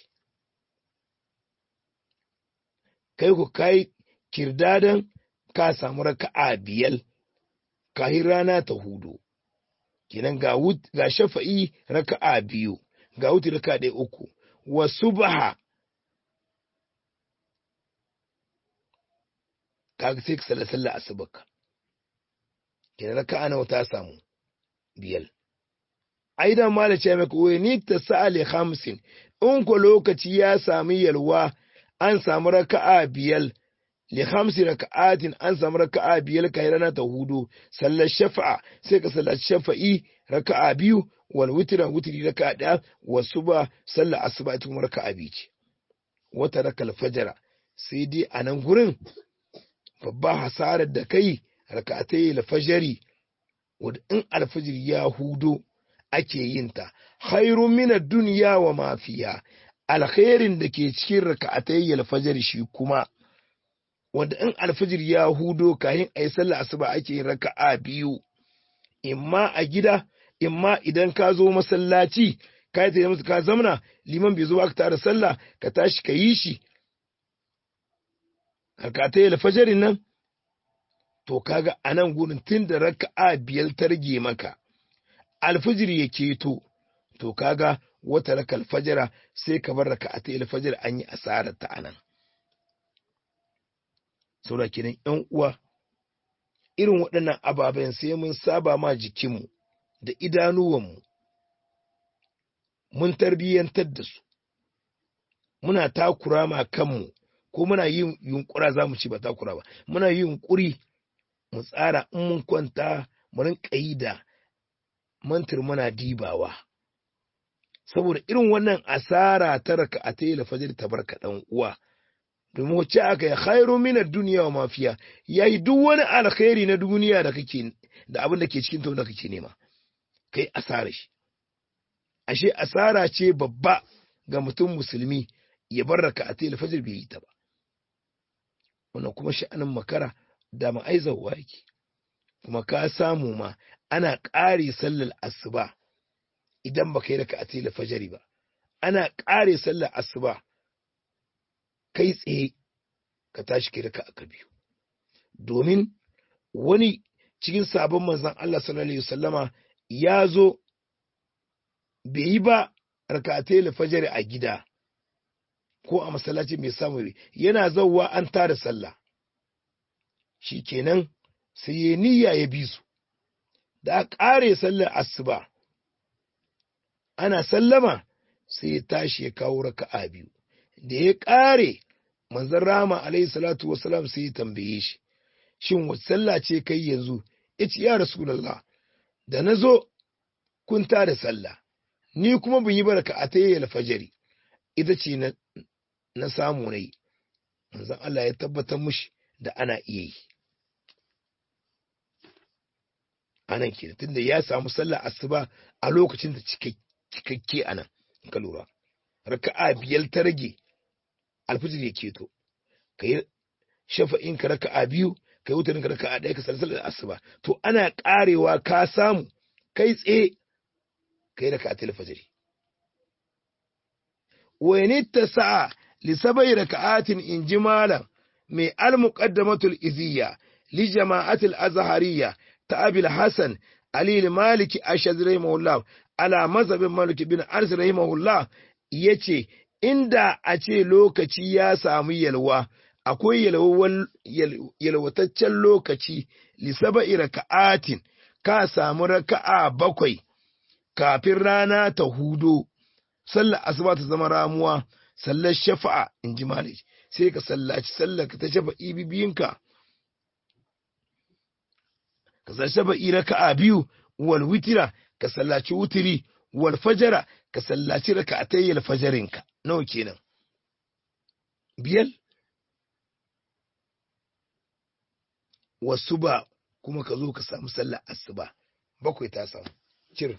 Speaker 1: kai ku kai kirdadan ka samu raka'a biyal kahin rana ta hudu kenan ga shafa'i raka'a biyu ga wuti raka ɗaya uku wa subha kaga sai ka salla sallah asubaka kenan raka nawa ta samu biyal aidan mala ce maka wai ni ta sa'ali hamsin in ko lokaci ya sami yalwa an samu raka'a biyal li hamsi raka'atin an samu raka'a biyal kai rana ta hudu sallar shafa'a sai ka sallaci shafa'i raka'a biyu wal witran witri raka'a daya wa suba sallar asuba ita kuma raka'a biyu ce wata rakal fajara sai dai a nan gurin babba hasarar da kai raka'atai alfajari wadda in alfajir ya hudo ake yin ta khairun min dunya wa ma fiha alkhairin da ke cikin raka'atai alfajari shi kuma wanda in alfajir ya hudo kayan ayi sallah asuba ake yin raka'a biyu imma a gida imma idan ka zo masallaci ka yi tafiya ka zamna liman bai zo aka tara sallah ka tashi ka yi shi harkata yi alfajarin nan to kaga a nan gurin tun da raka'a biyar ta rage maka alfajir ya keto to kaga wata raka alfajara sai ka bar raka'a ta alfajar an yi asarar ta anan saboda kenan yan uwa irin waɗannan ababen sai mun saba ma jikinmu da idanuwanmu mun tarbiyyantar da su muna takura ma kanmu ko muna yin yunkura za mu ci ba takura ba muna yin yunkuri mu tsara in mun kwanta mu rinka yi da mantir muna dibawa saboda irin wannan asara ta raka a ta fajr ta barka dan uwa domin wacce aka yi khairu min ad-dunya wa mafiya yayi duk wani alkhairi na duniya da kake da abin da ke cikin ta da kake nema kai asara shi ashe asara ce babba ga mutum musulmi ya bar raka'atai al-fajr bai yi ta ba wannan kuma sha'anin makara da ma'aizawa yake kuma ka samu ma ana ƙare sallar asuba idan baka yi raka'atai al-fajr ba ana ƙare sallar asuba kai tsaye ka tashi kai raka'a ka biyu domin wani cikin sabon manzon Allah sallallahu alaihi wasallama ya zo bai yi ba rakatai lafajari a gida ko a masallaci mai samu yana zauwa an tara sallah shi kenan sai ya niyya ya bi su da a ƙare sallar asuba ana sallama sai ya tashi ya kawo raka'a biyu da ya ƙare manzon rama alaihi salatu wasalam sai ya tambaye shi shin wace sallah ce kai yanzu ya ce ya rasulullah da na zo kun da sallah ni kuma bin yi baraka a ta yi alfajari ita ce na, na samu na yi manzon Allah ya tabbatar mushi da ana iya yi anan ke tunda ya samu sallah asuba a lokacin da cikakke anan in ka lura raka'a biyar ta rage alfajir ya keto ka yi shafa'in ka raka'a biyu ka yi wutarin ka raka'a ɗaya ka sallar asuba to ana ƙarewa ka samu kai tsaye kai da katil fajiri wani ta sa'a lisabai raka'atin in ji malam mai al-muqaddamatul iziyya li jama'atul azhariyya ta abil hasan ali maliki ashad rahimahullah ala mazhabin malik bin anas rahimahullah yace inda a ce lokaci ya samu yalwa akwai yalwataccen lokaci lisabai raka'atin ka samu raka'a bakwai kafin rana ta hudo, sallar asuba ta zama ramuwa, sallar shafa'a in ji malik sai ka sallaci sallar ka ta shafa'i bibiyinka. Ka sallaci shafa'i raka'a biyu, wal witira ka sallaci wutiri, wal fajara ka sallaci raka'atayyar fajarinka. Nawa kenan? Biyal? Wasu ba kuma ka zo ka samu sallar asuba, bakwai ta samu, cir.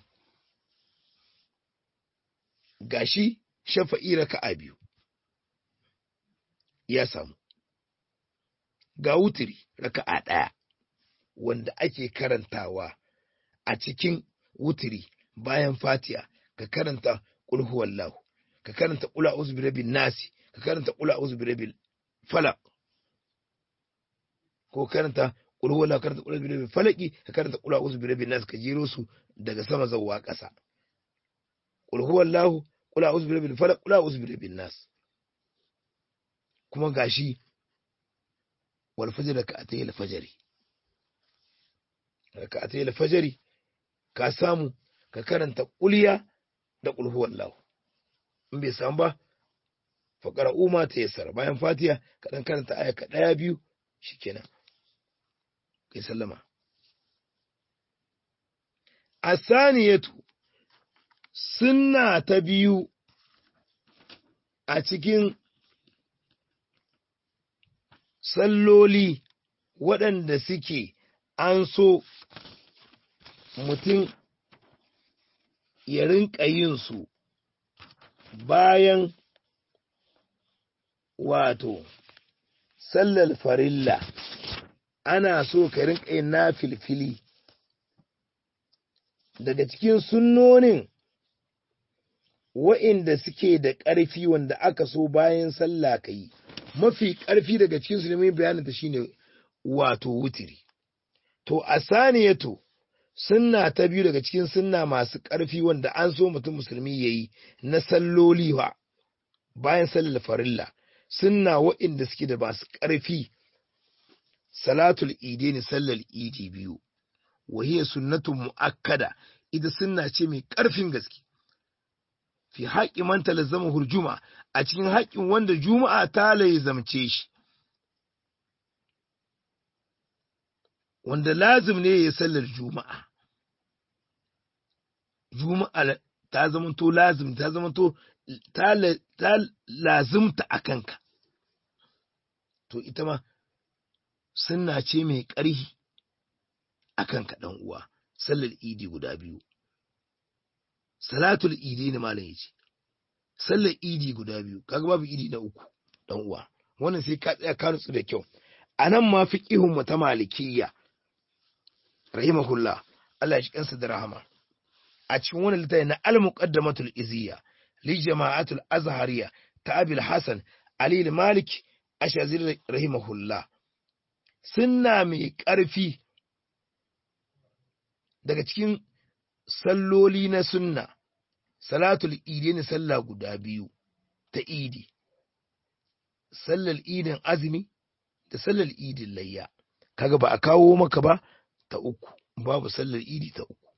Speaker 1: gashi shafa'i raka'a biyu ya samu ga wutiri raka'a ɗaya wanda ake karantawa a cikin wutiri bayan fatiya ka karanta ƙulhuwallahu ka karanta ƙula uzbirabin nasi ka karanta ƙula uzbirabin falak ko karanta ƙulhuwallahu karanta ƙula uzbirabin falaki ka karanta ƙula uzbirabin nasi ka jero su daga sama zawwa ƙasa qul huwallahu qul a'udhu birabbil falaq qul a'udhu birabbin nas kuma gashi wal fajr ka atay al fajri ka atay al fajri ka samu ka karanta kulliya da qul huwallahu in bai samu ba fa qara'u ma tayassara bayan fatiha ka dan karanta aya ka daya biyu shikenan kai sallama asaniyatu sunna ta biyu a cikin salloli waɗanda suke an so mutum ya rinka yin su bayan wato sallar farilla ana so ka rinka yin na filfili daga cikin sunnonin wa'inda suke da ƙarfi wanda aka so bayan sallah ka yi mafi ƙarfi daga cikin su neman bayanin ta shine wato wutiri to a saniyatu sunna ta biyu daga cikin sunna masu ƙarfi wanda an so mutum musulmi ya yi na salloli wa bayan sallar farilla sunna wa'inda suke da masu ƙarfi salatul idi ne sallar idi biyu wahiyar sunnatun mu'akkada ita sunna ce mai ƙarfin gaske fi haƙƙi man talazzama hurjuma a cikin haƙƙin wanda juma'a ta zamce shi wanda lazim ne ya sallar juma'a juma'a ta zamanto lazim ta zamanto ta lazimta a kanka to ita ma sunna ce mai ƙarhi a kanka ɗan uwa sallar idi guda biyu salatul idi ne malam yace sallar idi guda biyu kaga babu idi na uku dan uwa wannan sai ka tsaya ka nutsu da kyau anan ma fiqihun mu ta malikiyya rahimahullah Allah ya shi kansa da rahama a cikin wannan littafi na al-muqaddamatul iziyya li jama'atul azhariya ta abil hasan ali al-malik ashazir rahimahullah sunna mai ƙarfi daga cikin salloli na sunna salatul idi ne sallah guda biyu ta idi sallar idin azumi da sallar idin layya kaga ba a kawo maka ba ta uku babu sallar idi ta uku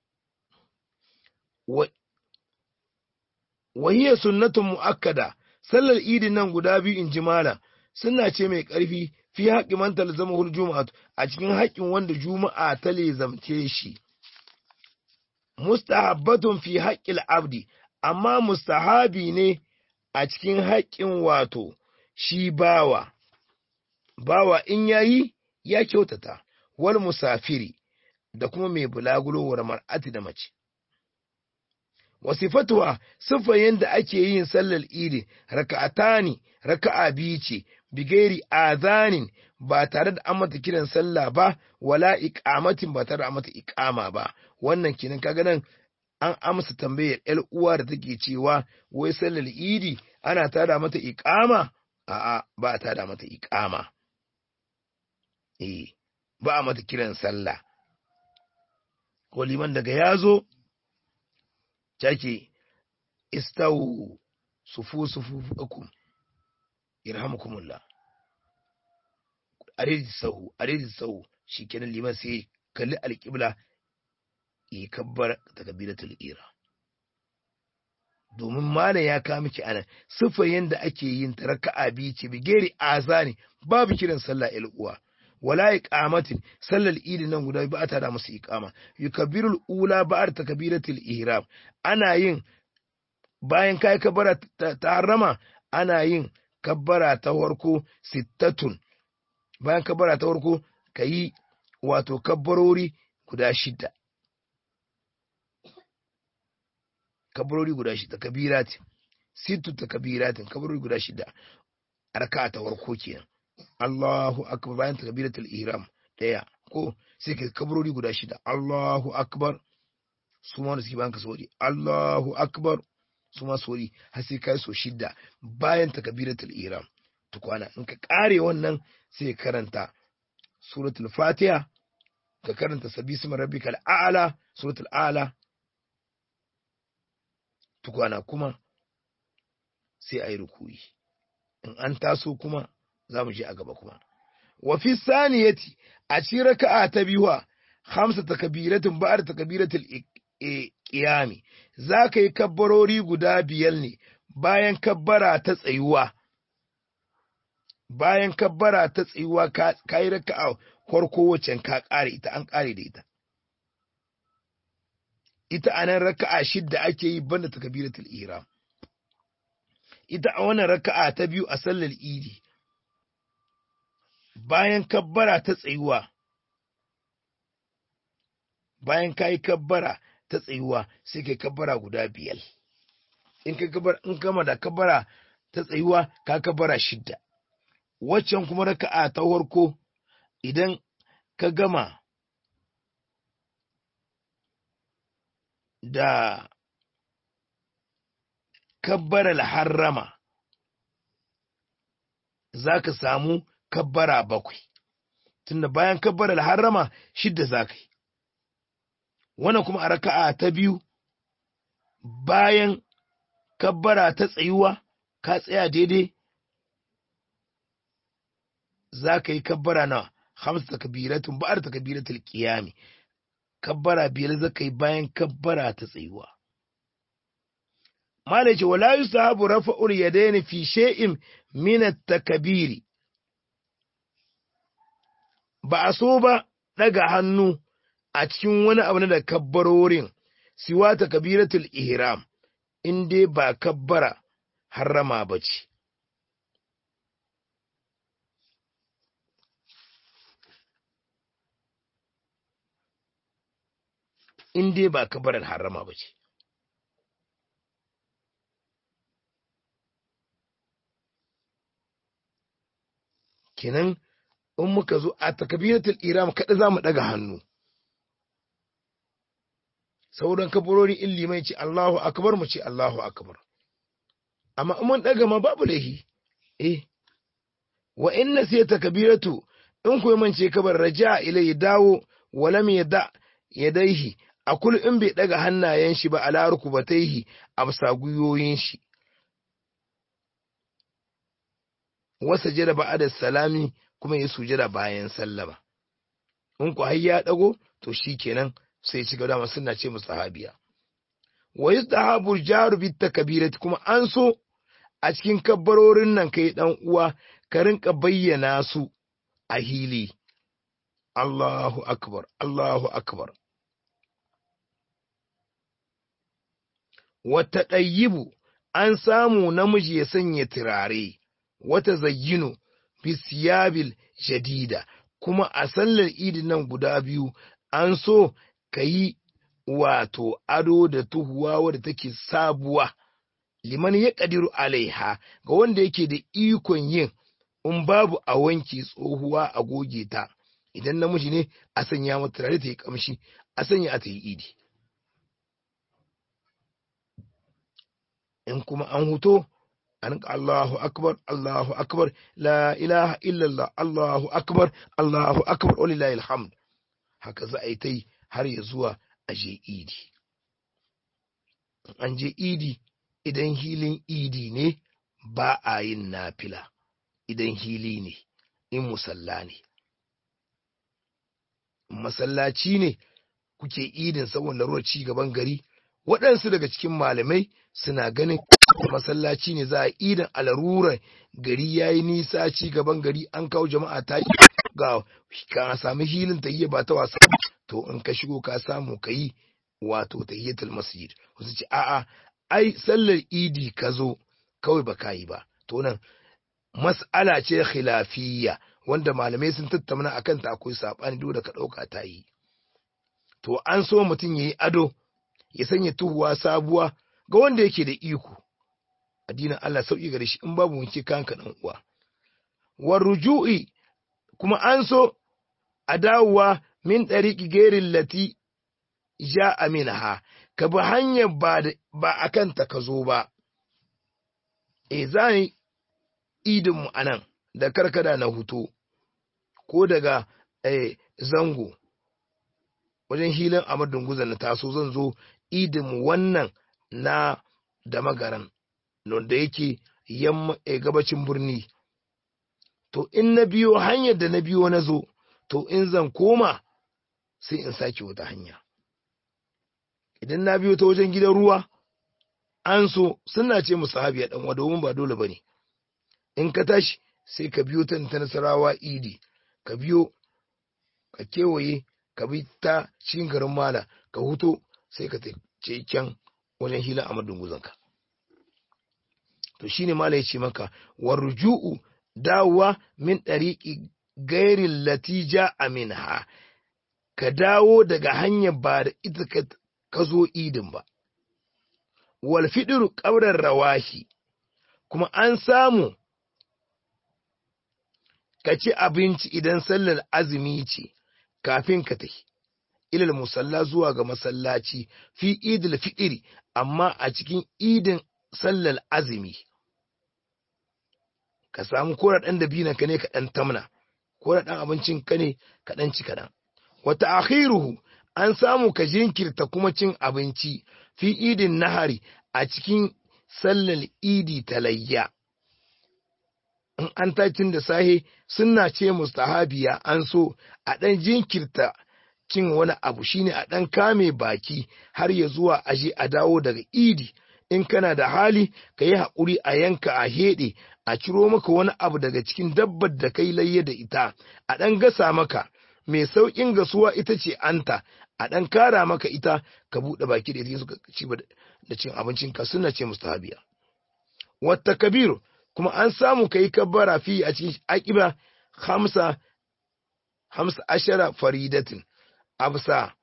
Speaker 1: wahiyar sunnatun mu'akkada sallar idin nan guda biyu in ji malam suna ce mai ƙarfi fi haƙi man talzama hul juma'a a cikin haƙƙin wanda juma'a ta lezamce shi mustahabbatun fi haƙƙil abdi amma mustahabi ne a cikin haƙƙin wato shi bawa bawa in yayi ya kyautata wal musafiri da kuma mai bulagulowar mar'ati da mace wasifatuwa siffa yadda ake yin sallar idi raka'atani raka'a biyu ce bigairi azanin ba tare da an mata kiran sallah ba wala iqamatin ba tare da an mata iqama ba wannan kenan kaga nan an amsa tambayar yar uwa da take cewa wai sallar idi ana tada mata iqama a'a ba a tada mata iqama eh ba a mata kiran sallah ko liman daga yazo take istawu sufu sufufakum irhamukumullah aredi sahu aredi sahu shikenan liman sai kalli alƙibla yi kabbar takbiratul ira domin malam ya kawo miki anan siffar yadda ake yin ta raka'a biyu ce bigeri azani babu kiran sallah il uwa wala iqamatin sallar idi nan guda ba ta da musu iqama yukabbirul ula ba'ar takbiratul ihram ana yin bayan kai kabbara ta harama ana yin kabbara ta farko sittatun bayan kabbara ta farko kayi wato kabbarori guda shida kabbarori guda shida kabirati sittu ta kabiratin kabbarori guda shida arka ta farko kenan Allahu akbar bayan takbiratul ihram daya ko sai ka kabarori guda shida Allahu akbar su ma da suke bayan ka sori Allahu akbar su ma sori har sai kai so shida bayan takbiratul ihram tukwana in ka kare wannan sai ka karanta suratul fatiha ka karanta sabisma rabbikal a'la suratul a'la tukwana kuma sai ayi rukuyi in an taso kuma za mu je a gaba kuma. Wa fi saniyati a ci raka'a ta biyuwa hamsa takabiratin ba'ar takabiratul qiyami za ka yi kabbarori guda biyar ne bayan kabbara ta tsayuwa bayan kabbara ta tsayuwa ka yi raka'a farko wacce ka kare ita an kare da ita ita anan raka'a shidda ake yi banda takabiratul ihram ita a wannan raka'a ta biyu a sallar idi bayan kabbara ta tsayuwa bayan ka yi kabbara ta tsayuwa sai kai kabbara guda biyar in ka kabbara in kama da kabbara ta tsayuwa ka kabbara shidda waccan kuma raka'a ta farko idan ka gama da kabbaral harrama za ka samu kabbara bakwai tunda bayan kabbaral harrama shidda za ka yi wannan kuma a raka'a ta biyu bayan kabbara ta tsayuwa ka tsaya daidai za ka yi kabbara na hamsa takbiratun ba'ar takbiratul qiyami kabbara biyar za ka yi bayan kabbara ta tsayuwa malai ce wala yusahabu rafa'ul yadaini fi shay'in min at-takbiri ba a so ba daga hannu a cikin wani abu na da kabbarorin siwa takbiratul ihram in dai ba kabbara harrama ba ce in dai ba kabbarar harrama ba ce kenan in muka zo a takabiratul iram kada za mu daga hannu sauran kabarori in limai ce Allahu akbar mu ce Allahu akbar amma in mun daga ma babu laihi eh wa inna sai takbiratu in ku mance kabar raja ilai dawo walam yada yadaihi a kul in bai daga hannayen shi ba ala rukubataihi a bisa guyoyin shi wasa jira ba'ada salami kuma ya sujada bayan sallama in ku har ya dago to shikenan sai ci gaba suna ce musu sahabiya wa yustahabu jaru bit takbirati kuma an so a cikin kabbarorin nan kai dan uwa ka rinka bayyana su a hili Allahu akbar Allahu akbar wata ɗayyibu an samu namiji ya sanya turare wata zayyinu bisiyabil jadida kuma a sallar idin nan guda biyu an so ka yi wato ado da tuhuwa wadda take sabuwa liman ya ƙadiru alaiha ga wanda yake da ikon yin in babu a wanke tsohuwa a goge ta idan namiji ne a sanya mata turare ta yi kamshi a sanya a ta yi idi in kuma an huto an Allahu akbar Allahu akbar la ilaha illallah Allahu akbar Allahu akbar walillahi alhamd haka za a yi ta yi har ya zuwa a je idi an je idi idan hilin idi ne ba a yin nafila idan hili ne in musalla ne masallaci ne kuke idin saboda ruwa ci gaban gari waɗansu daga cikin malamai suna ganin masallaci ne za a idan alarurar gari ya yi nisa ci gaban gari an kawo jama'a ta yi ga ka sami hilin ta yi ba ta wasa to in ka shigo ka samu ka yi wato tahiyatul masjid wasu ce a'a ai sallar idi ka zo kawai ba ka yi ba to nan mas'ala ce khilafiyya wanda malamai sun tattauna akan ta akwai sabani dole ka dauka ta yi to an so mutum yayi ado ya sanya tuhuwa sabuwa ga wanda yake da iko addinin Allah sauki gare shi in babu wanke kanka dan uwa war ruju'i kuma an so a dawowa min ɗariƙi gerin lati ja aminha ka bi hanyar ba a kanta ka zo ba e za ni idinmu a nan da karkada na huto ko daga zango wajen hilin amadun guzan na taso zan zo idinmu wannan na da magaran da yake gabacin birni to in na biyo hanyar da na biyo na zo to in zan koma sai in sake wata hanya idan na biyo ta wajen gidan ruwa an so suna ce musu habiya dan wa domin ba dole bane in ka tashi sai ka biyo ta ta nasarawa idi ka biyo ka kewaye ka bi ta cikin garin mala ka huto sai ka ce kyan wajen hila a madunguzanka to shine mala ya ce maka warju'u dawowa min ɗariƙi gairin latija aminha ka dawo daga hanyar ba da ita ka zo idin ba wal fidiru ƙaurar rawahi kuma an samu ka ci abinci idan sallar azumi ce kafin ka tafi ilal musalla zuwa ga masallaci fi idil fitiri amma a cikin idin sallar azumi ka samu kora ɗan dabinan ka ne ka ɗan tamna kora ɗan abincin ka ne ka ɗan ci kaɗan wata akhiruhu an samu ka jinkirta kuma cin abinci fi idin nahari a cikin sallar idi talayya in an tacin da sahe suna ce mustahabiya an so a ɗan jinkirta cin wani abu shine a ɗan kame baki har ya zuwa aje a dawo daga idi in kana da hali ka yi haƙuri a yanka a heɗe a ciro maka wani abu daga cikin dabbar da kai layye da ita a ɗan gasa maka mai sauƙin gasuwa ita ce anta a ɗan kara maka ita ka buɗe baki da ita suka ci da cin abincinka suna ce mustahabiya wata kabiru kuma an samu ka yi kabbara fi a cikin aƙiba hamsa hamsa ashara faridatin absa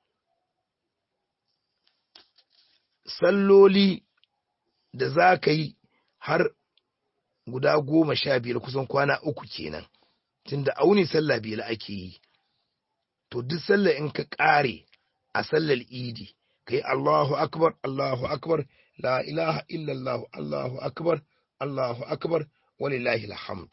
Speaker 1: salloli da za ka yi har guda goma sha biyar kusan kwana uku kenan tunda auni sallah biyar ake yi to duk sallah in ka ƙare a sallar idi ka yi Allahu akbar Allahu akbar la ilaha illallah Allahu akbar Allahu akbar walillahi alhamd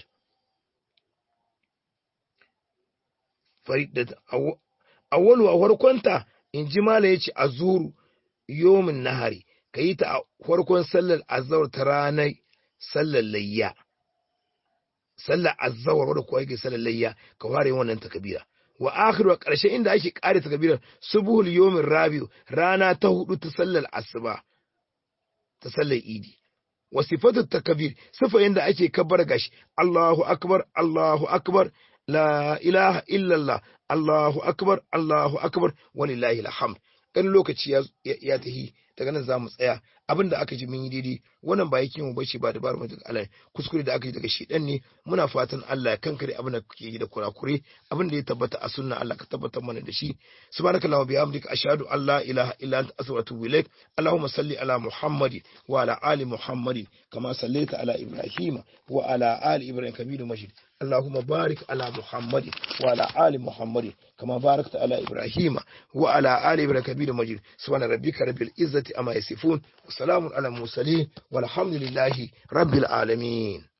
Speaker 1: farid awwalu a farkonta in ji mala yace azuru yomin nahari ka yi ta a farkon sallar azhar ta ranar sallar layya sallar azhar wadda kuwa yake sallar layya ka ware wannan takabira wa akhiru ƙarshe inda ake ƙare takabira subuhul yomin rabiu rana ta hudu ta sallar asuba ta sallar idi wa sifatu takabir sifa yanda ake kabbar gashi Allahu akbar Allahu akbar la ilaha illallah Allahu akbar Allahu akbar walillahi alhamd kan lokaci ya tahi daga nan zamu tsaya abin da aka ji mun yi daidai wannan ba yake mu bace ba dabaru mutum Allah kuskure da aka yi daga shedan ne muna fatan Allah ya kankare abin da kuke yi da kurakure abin da ya tabbata a sunna Allah ka tabbatar mana da shi subhanakallahu wa bihamdika ashhadu an la ilaha illa anta astaghfiruka wa atubu ilaik allahumma salli ala muhammadin wa ala ali muhammadin kama sallaita ala ibrahima wa ala ali ibrahim kamilu majid اللهم بارك على محمد وعلى آل محمد كما باركت على إبراهيم وعلى آل إبراهيم كبير مجيد سبحان ربك رب العزة أما يصفون وسلام على المرسلين والحمد لله رب العالمين